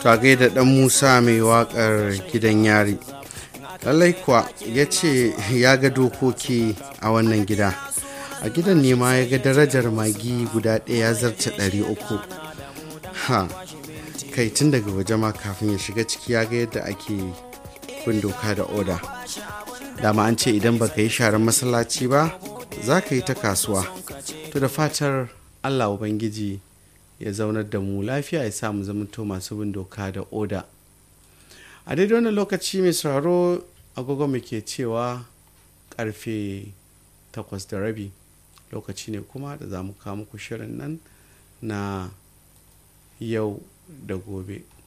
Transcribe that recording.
ta gaida dan musa mai wakar gidan yari lallai kuwa ya ce ya ga dokoki a wannan gida a gidan ne ma ya ga darajar magi guda ɗaya zarce ɗari uku ha kai tun daga waje ma kafin ya shiga ciki ya ga yadda ake bin doka da oda dama an ce idan baka yi sharan masallaci ba za ka yi ta kasuwa to da fatar allah ubangiji ya zaunar da mu lafiya ya samu zamanto masu bin doka da oda a daidai wannan lokaci mai sauraro agogo muke cewa karfe takwas da rabi lokaci ne kuma da za mu kawo muku shirin nan na yau da gobe